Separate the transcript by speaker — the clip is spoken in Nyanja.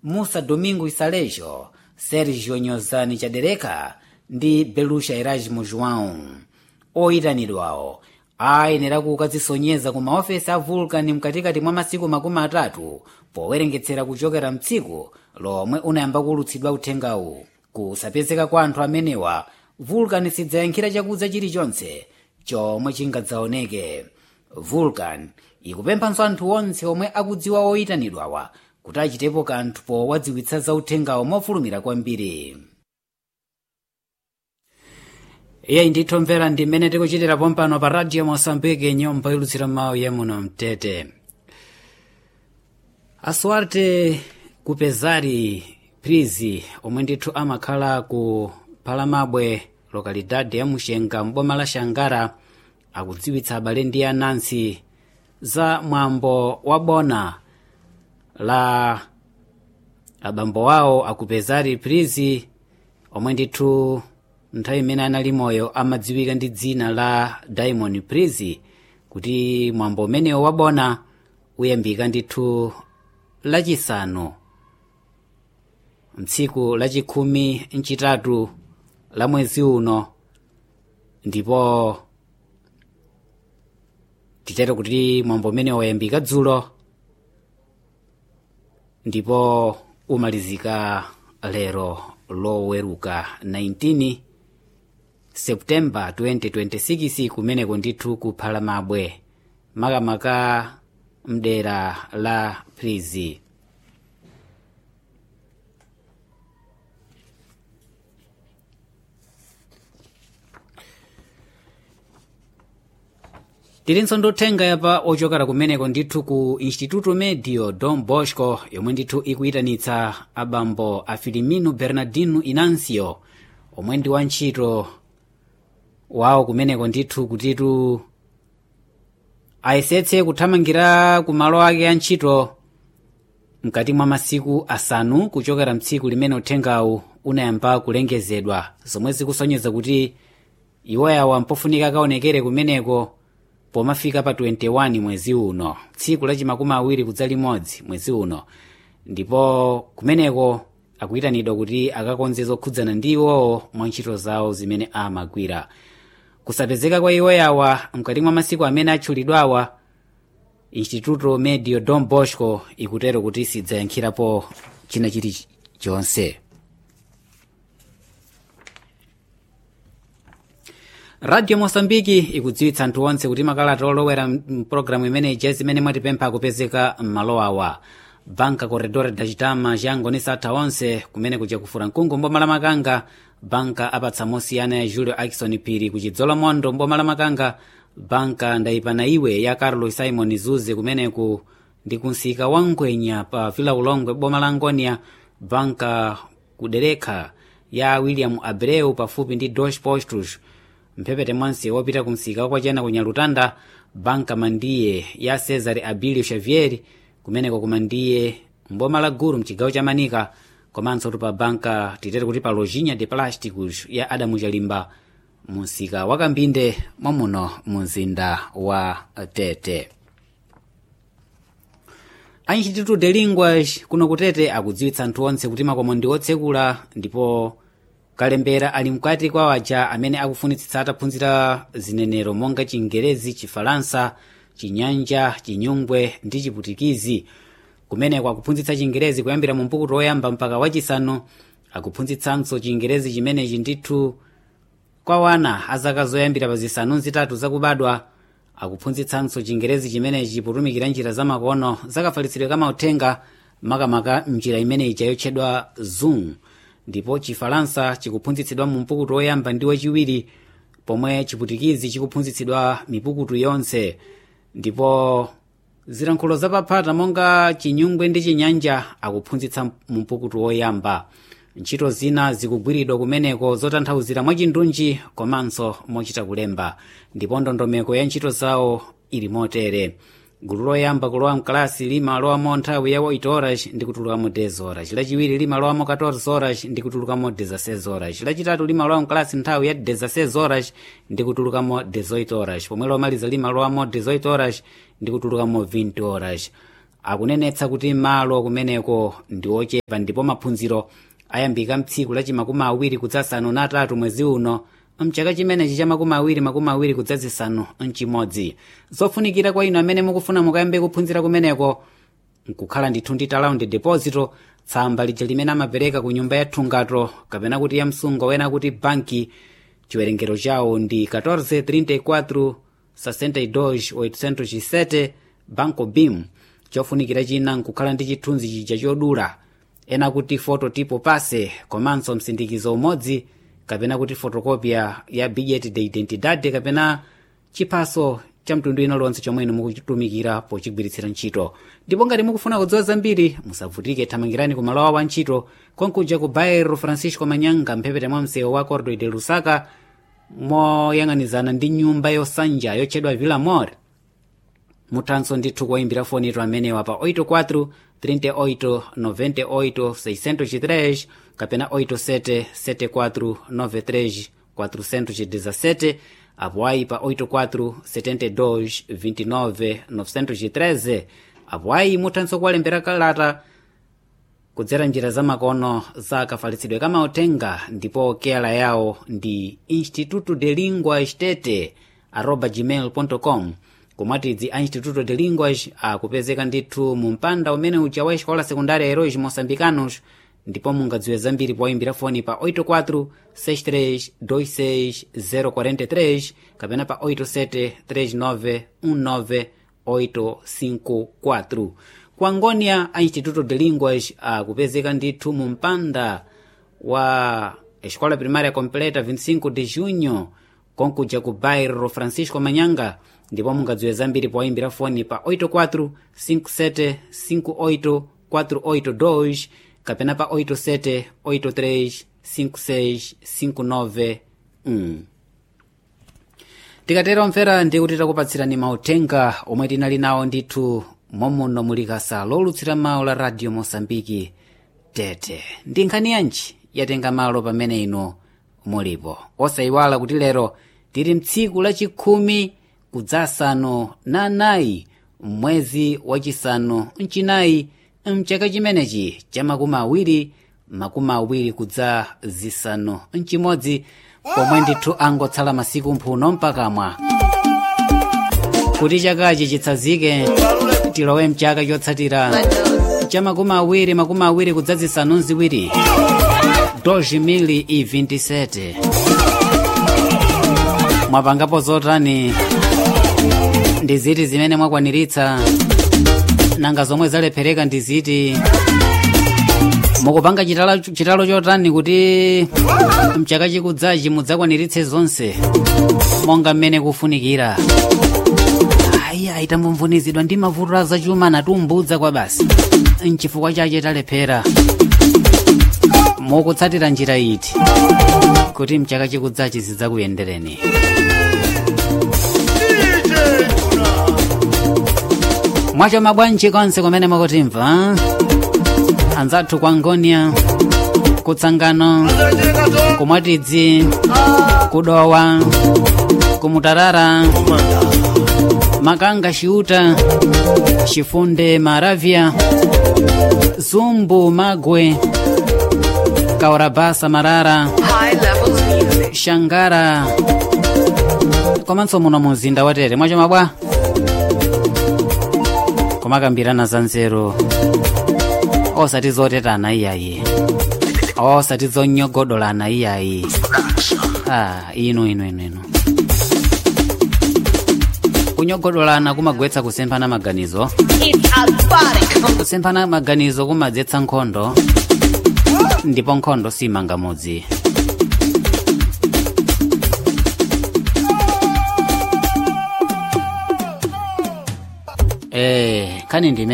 Speaker 1: musa domingo isalejo sergio nyozani chadereka ndi belusha erasmo joão oyitanidwawo ayenera kukadzisonyeza ku maofesi a vulcan mkatikati mwa masiku makumi atatu powerengetsera kuchokera mtsiku lomwe unayamba kuwulutsidwa uthengawu kusapezeka kwa anthu amenewa vulcan sidzayankhira chakudza chilichonse chomwe chingadzaoneke vulcan ikupemphanso anthu onse omwe akudziwa oyitanidwawa kuti achitepo kanthu powadziwitsa za uthengawo mofulumira kwambiri iye ndithu mvera ndi mmene tikuchitira pompano pa radio mosambike nyumba ilutsira mawu ya muno mtete asuarte kupezari prizi omwe ndithu amakhala ku palamabwe lokalidade ya muxenga mboma la xangara akudziwitsa abale ndi anansi za mwambo wa bona la abambo awo akupezari prizi omwe ndithu nthawi imene anali moyo amadziwika ndi dzina la diamond prizi kuti mwambo umenewo wabona uyambika ndithu lachisanu mtsiku lachikhumi mchitatu la mwezi uno ndipo titero kuti mwambo umene wayambika dzulo ndipo umalizika lero loweruka 19 septemba 2026 kumeneko ndithu kuphala mabwe makamaka mdera la prizi tilinso ndothenga yapa ochokera kumeneko ndithu ku instituto medio don bosco yomwe ndithu ikuyitanitsa abambo a filimino bernardino inancio omwe ndi wantchito wawo kumeneko ndithu kutitu ayesetse kuthamangira ku malo ake a ntchito mkati mwa masiku asanu kuchokera mtsiku limene uthengawu unayamba kulengezedwa zomwe zikusonyeza kuti iwoyawa mpofunika akaonekere kumeneko pomafika pa 21 mwezi uno tsiku lachimakumi awiri kudza limodzi mwezi uno ndipo kumeneko akuyitanidwa kuti akakonze zokhudzana ndi iwowo mwa ntchito zawo zimene amagwira kusapezeka kwa iwoyawa mkati mwa masiku amene atchulidwawa instituto medio don bosco ikutero kuti sidzayankhirapo china chilichonse radio mosambiki ikudziwitsa anthu onse kuti makalata olowera mpulogalamu imeneyi jezi imene mwatipempha akupezeka m'malo awa banka corredor da chitama chiyangonisa atha onse kumene kuja kufura mkungu mboma la makanga banka apatsa mosiyana ya julio akison phiri kuchidzola mondo mboma la makanga banka ndayipana iwe ya carlos simon zuze kumeneku ndi kunsika wa ngwenya pa vila ulongwe boma la ngonia banka kuderekha ya william abreu pafupi ndi dos postos mphepete mwanse wopita kumsika wakwachena kunyalutanda banka mandiye ya cesar abilio xavier kumeneko kumandiye mboma la guru mchigawo cha manika komanso pa banka titere kuti pa lojinha de plásticos ya adamu chalimba mumsika wa kambinde mwamuno mumzinda wa tete a instituto de linguas kuno kutete akudziwitsa anthu onse kuti makomo ndi otsekula ndipo kalembera ali mkati kwa waja amene akufunitsitsa ataphunzira zinenero monga chingerezi chifalansa chinyanja chinyungwe ndi chiputikizi kumeneko akuphunzitsa chingerezi kuyambira mu mpukuto woyamba mpaka wachisanu akuphunzitsanso chingerezi chimenechi ndithu kwa wana azaka zoyambira pa zisanu zitatu zakubadwa akuphunzitsanso chingerezi chimenechi potumikira njira zamakono zakafalitsidwe kamauthenga makamaka mnjira imeneyi yotchedwa zoom ndipo chifalansa chikuphunzitsidwa mu mpukutu woyamba ndi wachiwiri pomwe chiputikizi chikuphunzitsidwa mipukutu yonse ndipo zilankhulo zapaphata monga chinyungwe ndi chinyanja akuphunzitsa mu mpukutu woyamba ntchito zina zikugwiridwa kumeneko zotanthauzira mwachindunji komanso mochita kulemba ndipo ndondomeko ya ntchito zawo ili motere gulu loyamba kulowa mkalasi limalowamo nthawi ya 8 horas ndi kutulukamo 10 horas lachiwiri limalowamo 14 horas ndi kutulukamo 16 horas lachitatu limalowa mkalasi nthawi ya 16 horas ndi kutulukamo 18 horas pomwe lomaliza limalowamo 18 horas ndi kutulukamo 20 horas akunenetsa kuti malo kumeneko ndi ochepa ndipo maphunziro ayambika mtsiku lachi makumi awiri kudzasanu na atatu mwezi uno mchaka chimenechi cha makumi awiri makumi awiri kudzazisanu mchimodzi zofunikira kwa inu amene mukufuna mukayambe kuphunzira kumeneko nkukhala ndithu ndi talaundi deposito tsamba lija limene amapereka ku nyumba ya thungato kapena kuti ya msungo wena kuti banki chiwerengero chawo ndi 1434 62 807 banco bim chofunikira china nkukhala ndi chithunzi chija chodula ena kuti fototipo pase komanso msindikizo umodzi kapena kuti fotokopya ya billet de identidade kapena chiphaso cha mtundu ino lonse chomwe inu mukuchitumikira pochigwiritsira ntchito ndipo ngati mukufuna kudziwa zambiri musavutike thamangirani ku malo awo a ntchito konkuja ku bairro francisco manyanga mphepete mwa msewu wa cordo de lusaka moyang'anizana ndi nyumba yosanja yotchedwa villa mor muthanso ndithu kuwayimbira foni ito amenewa pa 84 38 98 603 kapena 87 74 93 417 apo ayi pa 84 72 29 913 apo ayi muthanso kuwalembera kalata kudzera njira za makono za kafalitsidwe kamautenga ndipo kela yawo ndi instituto de linguas tete arroba gmail com komwatidzi a instituto de linguas akupezeka ndithu mu mpanda umene uja wa escola secundária heróis moçambicanos ndipo mungadziwe zambiri poyimbira foni pa 84 63 26 043 kapena pa 87 39 19 854 ku angonia a instituto de linguas akupezeka ndithu mu mpanda wa escola primária completa 25 de junho konkuja ku bairro francisco manyanga ndipo mungadziwe zambiri poyimbira foni pa 84 57 58 482 kapena pa 87 83 56 59 mm. tikatera omvera ndi kuti takupatsirani mauthenga omwe tinali nawo ndithu momuno mulikasa lolutsira mawu la radio mosambiki tete ndi nkhani yanji yatenga malo pamene ino mulipo osayiwala kuti lero tili mtsiku lachikhumi kudzasanu na anayi mwezi wachisanu mchinayi mchaka chimenechi cha makumi awiri makumi awiri kudza zisanu mchimodzi pomwe ndithu angotsala masiku mphuno mpakamwa kuti chakachi chitsazike tilowe mchaka chotsatira cha makumi awiri makumi awiri kudza zisanu mziwiri 2027 mwapangapo zotani ndi ziti zimene mwakwaniritsa nanga zomwe zalephereka ndi ziti mukupanga chitalo, chitalo chotani kuti mchaka chikudzachi mudzakwaniritse zonse monga mmene kufunikira ayi tambumvunizidwa ndi mavuto a zachuma natumbudza kwa basi mchifukwa chache talephera mukutsatira njira iti kuti mchaka chikudzachi zidzakuyendereni mwacho mabwanji konse kumene mukutimva anzathu kwa ngonia kutsangano kumwatidzi kudowa kumutarara makanga xiuta xifunde maravya zumbu magwe kaurabasa marara shangara komanso muno muzinda watere mwacho mabwa kumakambirana za nzeru osati zotetana iyayi osati zonyogodolana iyayi ah, inu inu inu inu kunyogodolana kumagwetsa kusemphana maganizo kusemphana maganizo kumadzetsa nkhondo ndipo nkhondo simanga mudzi eh kani ndime